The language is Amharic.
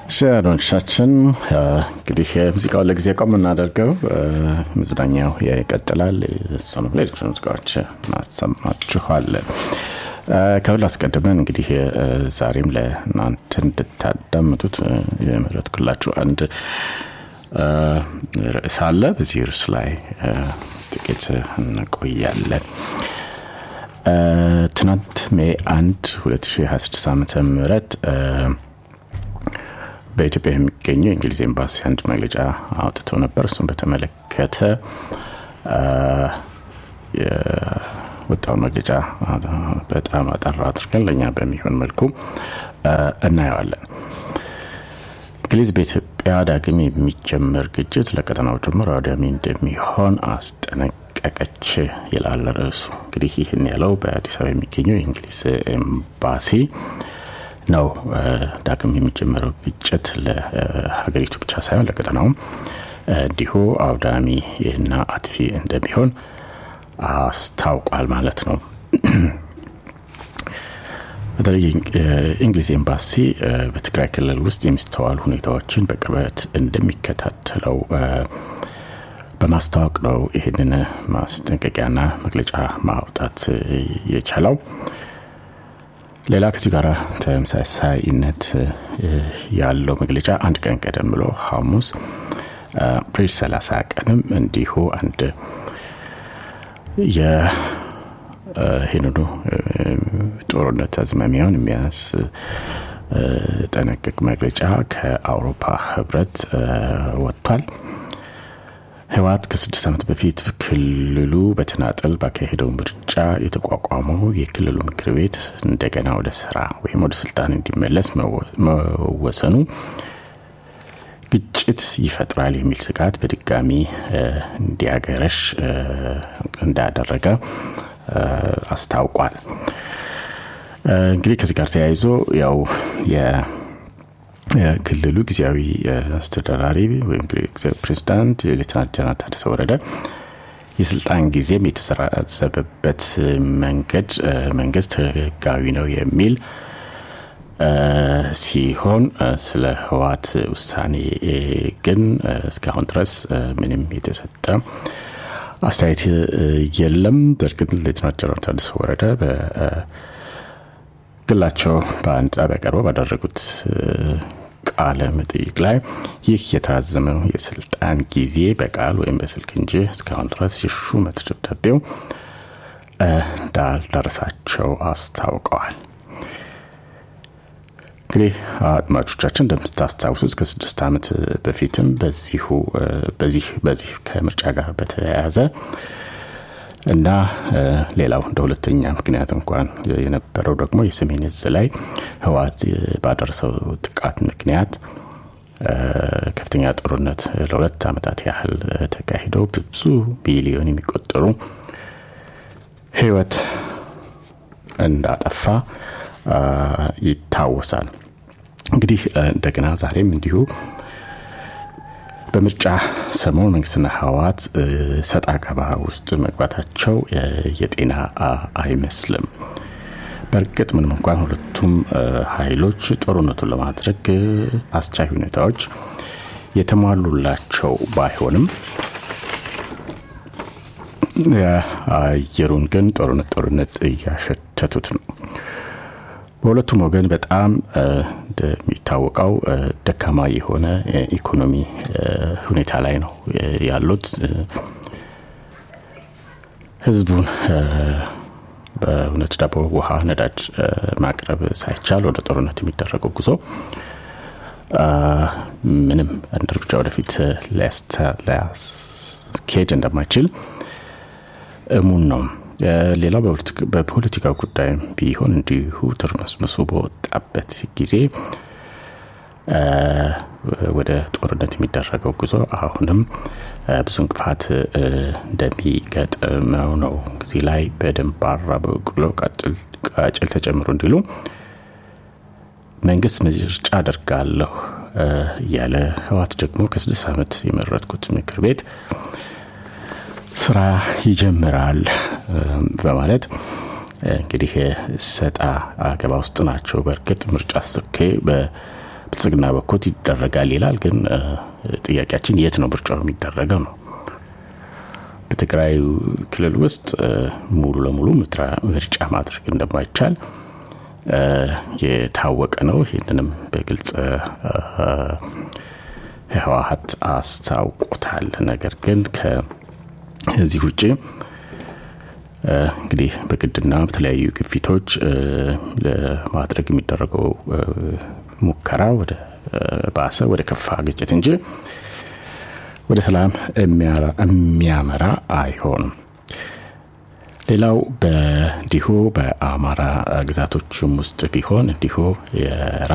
ሻዶንሻችን እንግዲህ ሙዚቃውን ለጊዜ ቆም እናደርገው መዝናኛው ይቀጥላል እሱንም ሌሎች ሙዚቃዎች ማሰማችኋለን ከሁሉ አስቀድመን እንግዲህ ዛሬም ለእናንተ እንድታዳምጡት የመረጥኩላችሁ አንድ ርዕስ አለ በዚህ ርዕስ ላይ ጥቂት እንቆያለን ትናንት ሜ 1 2026 ዓ ም በኢትዮጵያ የሚገኘው የእንግሊዝ ኤምባሲ አንድ መግለጫ አውጥቶ ነበር እሱም በተመለከተ የወጣውን መግለጫ በጣም አጠራ አድርገን ለእኛ በሚሆን መልኩ እናየዋለን እንግሊዝ በኢትዮጵያ ዳግም የሚጀመር ግጭት ለቀጠናው ጭምር አውዳሚ እንደሚሆን አስጠነቀቀች ይላል ርዕሱ እንግዲህ ይህን ያለው በአዲስ አበባ የሚገኘው የእንግሊዝ ኤምባሲ ነው ዳግም የሚጀመረው ግጭት ለሀገሪቱ ብቻ ሳይሆን ለቀጠናውም እንዲሁ አውዳሚ እና አጥፊ እንደሚሆን አስታውቋል ማለት ነው በተለይ የእንግሊዝ ኤምባሲ በትግራይ ክልል ውስጥ የሚስተዋሉ ሁኔታዎችን በቅርበት እንደሚከታተለው በማስታወቅ ነው ይህንን ማስጠንቀቂያና መግለጫ ማውጣት የቻለው ሌላ ከዚህ ጋር ተመሳሳይነት ያለው መግለጫ አንድ ቀን ቀደም ብሎ ሐሙስ አፕሪል 30 ቀንም እንዲሁ አንድ ይህንኑ ጦርነት አዝማሚያውን የሚያስጠነቅቅ መግለጫ ከአውሮፓ ህብረት ወጥቷል ህወት ከስድስት ዓመት በፊት ክልሉ በተናጠል ባካሄደው ምርጫ የተቋቋመው የክልሉ ምክር ቤት እንደገና ወደ ስራ ወይም ወደ ስልጣን እንዲመለስ መወሰኑ ግጭት ይፈጥራል የሚል ስጋት በድጋሚ እንዲያገረሽ እንዳደረገ አስታውቋል እንግዲህ ከዚህ ጋር ተያይዞ ያው የክልሉ ጊዜያዊ አስተዳዳሪ ወይም ፕሬዚዳንት ሌትናንት ጀነራል ታደሰ ወረደ የስልጣን ጊዜም የተዘራዘበበት መንገድ መንግስት ህጋዊ ነው የሚል ሲሆን ስለ ህዋት ውሳኔ ግን እስካሁን ድረስ ምንም የተሰጠ አስተያየት የለም በእርግጥ ሌትናንት ጀነራል ታደሰ ወረደ በግላቸው በአንድ ጣቢያ ቀርበው ባደረጉት ቃለ መጠይቅ ላይ ይህ የተራዘመው የስልጣን ጊዜ በቃል ወይም በስልክ እንጂ እስካሁን ድረስ የሹመት ደብዳቤው እንዳልደረሳቸው አስታውቀዋል እንግዲህ አድማጮቻችን እንደምታስታውሱት ከስድስት ዓመት በፊትም በዚሁ በዚህ በዚህ ከምርጫ ጋር በተያያዘ እና ሌላው እንደ ሁለተኛ ምክንያት እንኳን የነበረው ደግሞ የሰሜን እዝ ላይ ህዋት ባደረሰው ጥቃት ምክንያት ከፍተኛ ጦርነት ለሁለት ዓመታት ያህል ተካሂደው ብዙ ቢሊዮን የሚቆጠሩ ህይወት እንዳጠፋ ይታወሳል እንግዲህ እንደገና ዛሬም እንዲሁ በምርጫ ሰሞን መንግስትና ህዋት ሰጣ ገባ ውስጥ መግባታቸው የጤና አይመስልም በእርግጥ ምንም እንኳን ሁለቱም ኃይሎች ጦርነቱን ለማድረግ አስቻይ ሁኔታዎች የተሟሉላቸው ባይሆንም የአየሩን ግን ጦርነት ጦርነት እያሸተቱት ነው በሁለቱም ወገን በጣም እንደሚታወቀው ደካማ የሆነ ኢኮኖሚ ሁኔታ ላይ ነው ያሉት ህዝቡን በእውነት ዳቦ ውሃ ነዳጅ ማቅረብ ሳይቻል ወደ ጦርነት የሚደረገው ጉዞ ምንም አንድ እርምጃ ወደፊት ሊያስኬድ እንደማይችል እሙን ነው ሌላው በፖለቲካ ጉዳይ ቢሆን እንዲሁ ትርምስምሱ በወጣበት ጊዜ ወደ ጦርነት የሚደረገው ጉዞ አሁንም ብዙ እንቅፋት እንደሚገጥመው ነው እዚህ ላይ በደንባራ በቅሎ ቃጭል ተጨምሮ እንዲሉ መንግስት ምርጫ አደርጋለሁ እያለ ህዋት ደግሞ ከስድስት ዓመት የመረጥኩት ምክር ቤት ስራ ይጀምራል በማለት እንግዲህ ሰጣ አገባ ውስጥ ናቸው በእርግጥ ምርጫ ስኬ በብልጽግና በኩል ይደረጋል ይላል። ግን ጥያቄያችን የት ነው ምርጫው የሚደረገው ነው። በትግራይ ክልል ውስጥ ሙሉ ለሙሉ ምርጫ ማድረግ እንደማይቻል የታወቀ ነው። ይህንንም በግልጽ ህወሀት አስታውቆታል። ነገር ግን ከዚህ ውጭ እንግዲህ በግድና በተለያዩ ግፊቶች ለማድረግ የሚደረገው ሙከራ ወደ ባሰ ወደ ከፋ ግጭት እንጂ ወደ ሰላም የሚያመራ አይሆንም። ሌላው በእንዲሁ በአማራ ግዛቶችም ውስጥ ቢሆን እንዲሁ